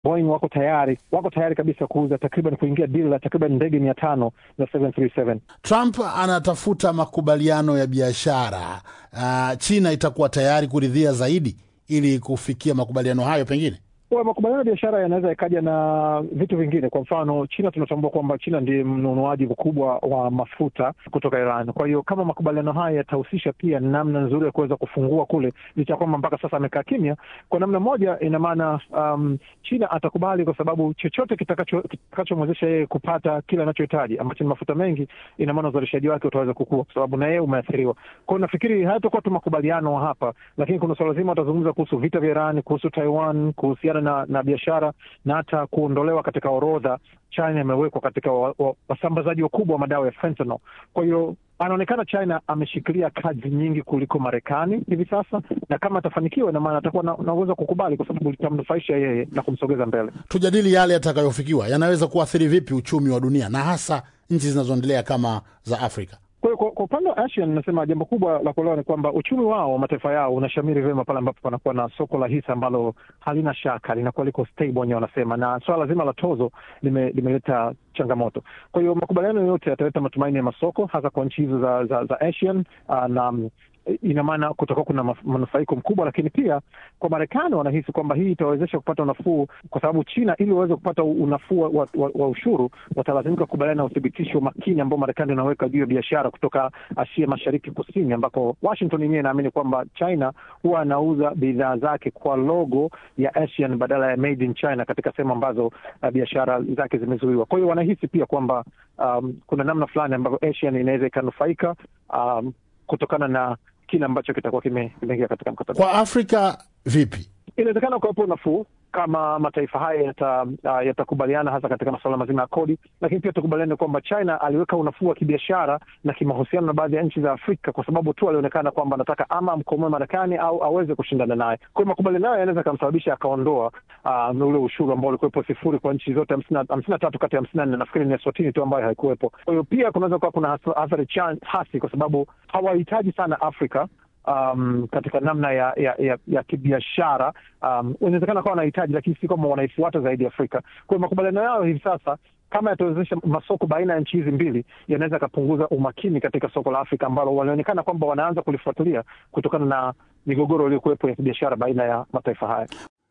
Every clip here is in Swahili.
Boeing wako tayari wako tayari kabisa kuuza takriban kuingia deal la takriban ndege mia tano za 737. Trump anatafuta makubaliano ya biashara. Uh, China itakuwa tayari kuridhia zaidi ili kufikia makubaliano hayo pengine Kwa makubaliano ya biashara yanaweza yakaja na vitu vingine. Kwa mfano, China tunatambua kwamba China ndiye mnunuaji mkubwa wa mafuta kutoka Iran. Kwa hiyo kama makubaliano haya yatahusisha pia namna nzuri ya kuweza kufungua kule, licha ya kwamba mpaka sasa amekaa kimya, kwa namna moja, ina maana um, China atakubali kwa sababu chochote kitakacho kitakachomwezesha yeye kupata kile anachohitaji ambacho ni mafuta mengi, ina maana uzalishaji wake utaweza kukua, kwa sababu na yeye umeathiriwa. Kwa hiyo nafikiri hayatakuwa tu makubaliano hapa, lakini kuna suala zima watazungumza kuhusu vita vya Iran, kuhusu Taiwan, kuhusiana na, na biashara na hata kuondolewa katika orodha China imewekwa katika wasambazaji wa, wa wakubwa wa madawa ya fentanyl. Kwa hiyo anaonekana China ameshikilia kazi nyingi kuliko Marekani hivi sasa, na kama atafanikiwa, ina maana atakuwa na, na uwezo wa kukubali, kwa sababu litamnufaisha yeye na kumsogeza mbele. Tujadili yale yatakayofikiwa, yanaweza kuathiri vipi uchumi wa dunia na hasa nchi zinazoendelea kama za Afrika. Kwa hiyo kwa upande wa ASEAN nasema jambo kubwa la kuelewa ni kwamba uchumi wao wa mataifa yao unashamiri vyema pale ambapo panakuwa na soko la hisa ambalo halina shaka, linakuwa liko stable, wenyewe wanasema, na swala zima la tozo limeleta lime changamoto. Kwa hiyo makubaliano yote yataleta matumaini ya masoko, hasa kwa nchi hizo za, za, za ASEAN na ina maana kutakuwa kuna manufaiko mkubwa, lakini pia kwa Marekani wanahisi kwamba hii itawezesha kupata unafuu, kwa sababu China ili waweze kupata unafuu wa, wa, wa ushuru watalazimika kukubaliana na uthibitisho makini ambao Marekani unaweka juu ya biashara kutoka Asia Mashariki Kusini, ambako Washington yenyewe inaamini kwamba China huwa anauza bidhaa zake kwa logo ya ASEAN badala ya made in China katika sehemu ambazo uh, biashara zake zimezuiwa. Kwa hiyo wanahisi pia kwamba um, kuna namna fulani ambavyo ASEAN inaweza ikanufaika um, kutokana na kile ambacho kitakuwa kimeingia katika mkataba. Kwa Afrika vipi? Inawezekana kuwepo nafuu kama mataifa haya yatakubaliana uh, hasa katika masuala mazima ya kodi, lakini pia tukubaliane kwamba China aliweka unafuu wa kibiashara na kimahusiano na baadhi ya nchi za Afrika kwa sababu tu alionekana kwamba anataka ama amkomoe Marekani au aweze kushindana naye. Kwa hiyo makubaliano hayo yanaweza akamsababisha akaondoa uh, ule ushuru ambao ulikuwepo sifuri kwa nchi zote hamsini na tatu kati ya hamsini na nne nafikiri ni Eswatini tu ambayo haikuwepo. Kwa hiyo pia kunaweza kuwa kuna athari hasi kwa sababu hawahitaji sana Afrika Um, katika namna ya ya, ya, ya kibiashara um, inawezekana kawa wanahitaji, lakini si kwamba wanaifuata zaidi Afrika. Kwa hiyo makubaliano yao hivi sasa kama yatawezesha masoko baina ya nchi hizi mbili, yanaweza yakapunguza umakini katika soko la Afrika ambalo walionekana kwamba wanaanza kulifuatilia kutokana na migogoro iliyokuwepo ya kibiashara baina ya mataifa haya.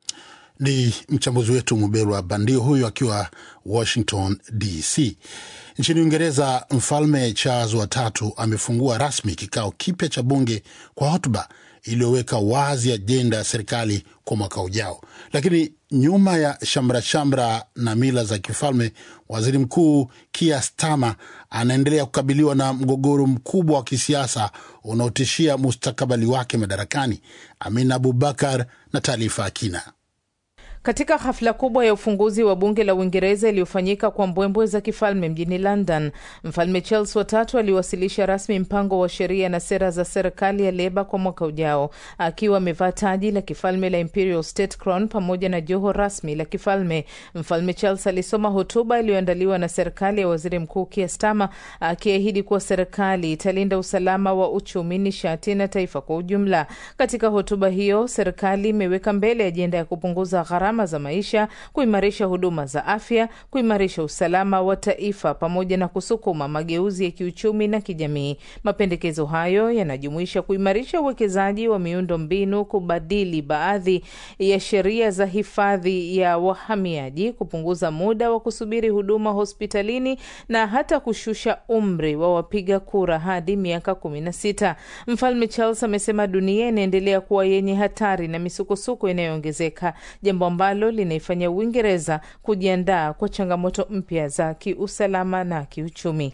Ni mchambuzi wetu Muberwa Bandio huyu akiwa Washington DC. Nchini Uingereza, Mfalme Charles watatu amefungua rasmi kikao kipya cha bunge kwa hotuba iliyoweka wazi ajenda ya serikali kwa mwaka ujao. Lakini nyuma ya shamra shamra na mila za kifalme, waziri mkuu Keir Starmer anaendelea kukabiliwa na mgogoro mkubwa wa kisiasa unaotishia mustakabali wake madarakani. Amina Abubakar na taarifa ya kina. Katika hafla kubwa ya ufunguzi wa bunge la Uingereza iliyofanyika kwa mbwembwe za kifalme mjini London, mfalme Charles watatu aliwasilisha rasmi mpango wa sheria na sera za serikali ya Leba kwa mwaka ujao, akiwa amevaa taji la kifalme la Imperial State Crown pamoja na joho rasmi la kifalme. Mfalme Charles alisoma hotuba iliyoandaliwa na serikali ya waziri mkuu Keir Starmer, akiahidi kuwa serikali italinda usalama wa uchumi, nishati na taifa kwa ujumla. Katika hotuba hiyo, serikali imeweka mbele ajenda ya kupunguza gharama za maisha, kuimarisha huduma za afya, kuimarisha usalama wa taifa pamoja na kusukuma mageuzi ya kiuchumi na kijamii. Mapendekezo hayo yanajumuisha kuimarisha uwekezaji wa miundo mbinu, kubadili baadhi ya sheria za hifadhi ya wahamiaji, kupunguza muda wa kusubiri huduma hospitalini na hata kushusha umri wa wapiga kura hadi miaka kumi na sita. Mfalme Charles amesema dunia inaendelea kuwa yenye hatari na misukosuko inayoongezeka, jambo ambalo linaifanya Uingereza kujiandaa kwa changamoto mpya za kiusalama na kiuchumi.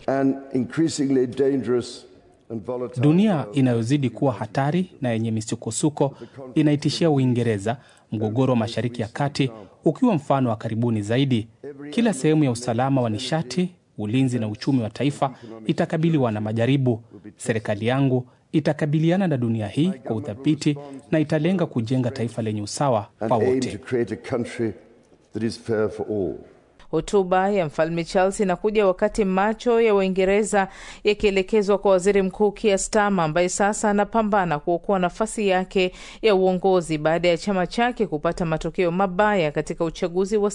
Dunia inayozidi kuwa hatari na yenye misukosuko inaitishia Uingereza, mgogoro wa Mashariki ya Kati ukiwa mfano wa karibuni zaidi. Kila sehemu ya usalama wa nishati, ulinzi na uchumi wa taifa itakabiliwa na majaribu. Serikali yangu itakabiliana na dunia hii kwa uthabiti na italenga kujenga taifa lenye usawa kwa wote. Hotuba ya mfalme Charles inakuja wakati macho ya Waingereza yakielekezwa kwa waziri mkuu Keir Starmer ambaye sasa anapambana kuokoa nafasi yake ya uongozi baada ya chama chake kupata matokeo mabaya katika uchaguzi wa